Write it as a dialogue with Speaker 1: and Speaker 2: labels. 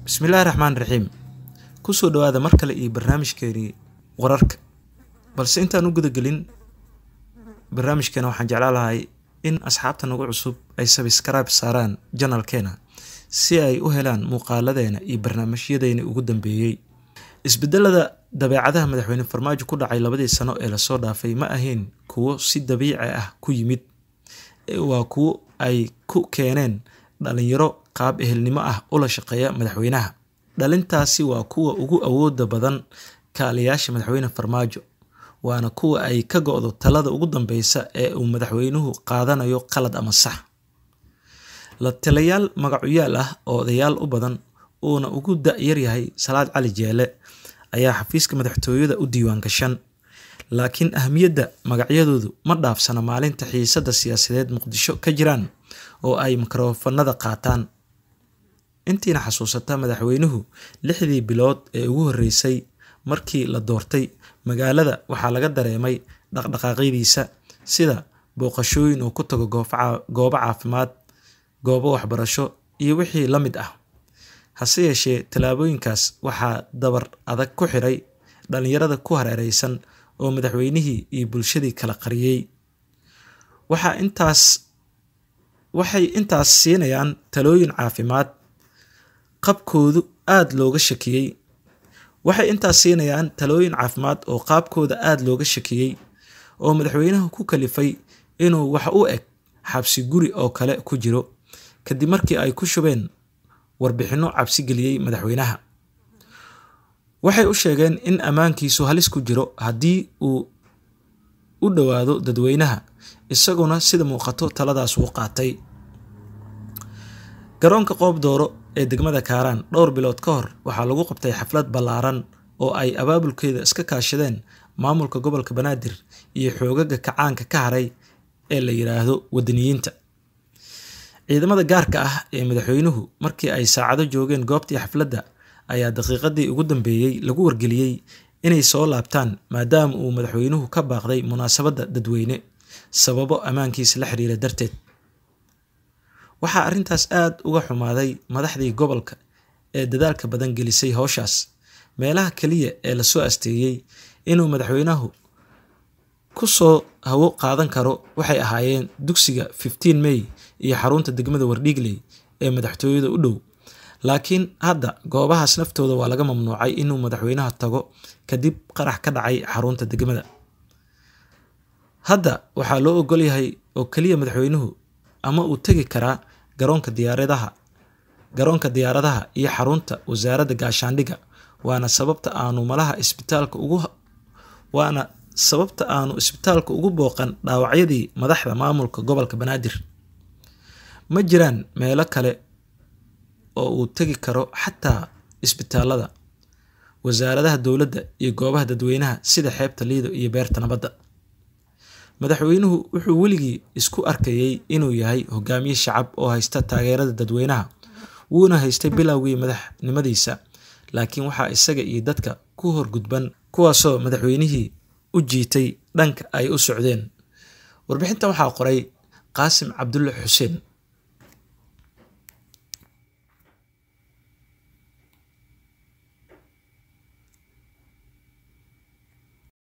Speaker 1: bismillaahi raxmaan raxiim kusoo dhawaada mar kale iyo barnaamijkeeni wararka balse intaan u gudagelin barnaamijkeena waxaan jeclaan lahay in asxaabta nagu cusub ay sabskrib saaraan janalkeena si ay u helaan muuqaaladeena iyo barnaamijyadeeni ugu dambeeyey isbedelada dabeecadaha madaxweyne farmaajo ku dhacay labadii sano ee lasoo dhaafay ma ahayn kuwo si dabiici ah ku yimid waa kuwo ay ku keeneen dhalinyaro qaab ehelnimo ah ula shaqeeya madaxweynaha dhalintaasi waa kuwa ugu awooda badan kaaliyaasha madaxweyne farmaajo waana kuwa ay ka go-do talada ugu dambeysa ee uu madaxweynuhu qaadanayo qalad ama sax la talayaal magacuyaal ah oo odayaal u badan uuna ugu da-yaryahay salaad cali jeele ayaa xafiiska madaxtooyada u diiwaan gashan laakiin ahmiyadda magacyadoodu ma dhaafsana maalinta xiisadda siyaasadeed muqdisho ka jiraan oo ay mikrofanada qaataan intiina xasuusata madaxweynuhu lixdii bilood ee ugu horreysay markii la doortay magaalada waxaa laga dareemay dhaqdhaqaaqyadiisa sida booqashooyin uu ku tago goobo caafimaad goobo waxbarasho iyo wixii la mid ah hase yeeshee tallaabooyinkaas waxaa dabar adag ku xiray dhalinyarada ku hareereysan oo madaxweynihii iyo bulshadii kala qariyey waxaa intaas waxay intaas siinayaan talooyin caafimaad qabkoodu aada looga shakiyey waxay intaas siinayaan talooyin caafimaad oo qaabkooda aada looga shakiyey oo madaxweynaha ku kalifay inuu wax u eg xabsi guri oo kale ku jiro kadib markii ay ku shubeen warbixinno cabsi geliyey madaxweynaha waxay u sheegeen in ammaankiisu halis ku jiro haddii uu u dhowaado dadweynaha isaguna sida muuqato taladaas uu qaatay garoonka qoob dooro ee degmada kaaraan dhowr bilood ka hor waxaa lagu qabtay xaflad ballaaran oo ay abaabulkeeda iska kaashadeen maamulka gobolka banaadir iyo xoogaga kacaanka ka haray ee la yidhaahdo wadaniyiinta ciidamada gaarka ah ee madaxweynuhu markii ay saacado joogeen goobtii xafladda ayaa daqiiqadii ugu dambeeyey lagu wargeliyey inay soo laabtaan maadaama uu madaxweynuhu ka baaqday munaasabadda dadweyne sababo ammaankiisa la xiriira darteed waxaa arrintaas aada uga xumaaday madaxdii gobolka ee dadaalka badan gelisay howshaas meelaha keliya ee lasoo asteeyey inuu madaxweynahu ku soo hawo qaadan karo waxay ahaayeen dugsiga fifteen may iyo xarunta degmada wardhiigley ee madaxtooyada u dhow laakiin hadda goobahaas naftooda waa laga mamnuucay inuu madaxweynaha tago kadib qarax ka dhacay xarunta degmada hadda waxaa loo ogol yahay oo keliya madaxweynuhu ama uu tegi karaa garoonka diyaaradaha garoonka diyaaradaha iyo xarunta wasaaradda gaashaandhigga waana sababta aanu malaha isbitaalka ugu waana sababta aanu isbitaalka ugu booqan dhaawacyadii madaxda maamulka gobolka banaadir ma jiraan meelo kale oo uu tegi karo xataa isbitaalada wasaaradaha dowladda iyo goobaha dadweynaha sida xeebta liido iyo beerta nabadda madaxweynuhu wuxuu weligii isku arkayey inuu yahay hogaamiye shacab oo haysta taageerada dadweynaha wuuna haystay bilowgii madaxnimadiisa laakiin waxaa isaga iyo dadka ku horgudban kuwaasoo madaxweynihii u jiitay dhanka ay u socdeen warbixintan waxaa qoray qaasim cabdulle xuseen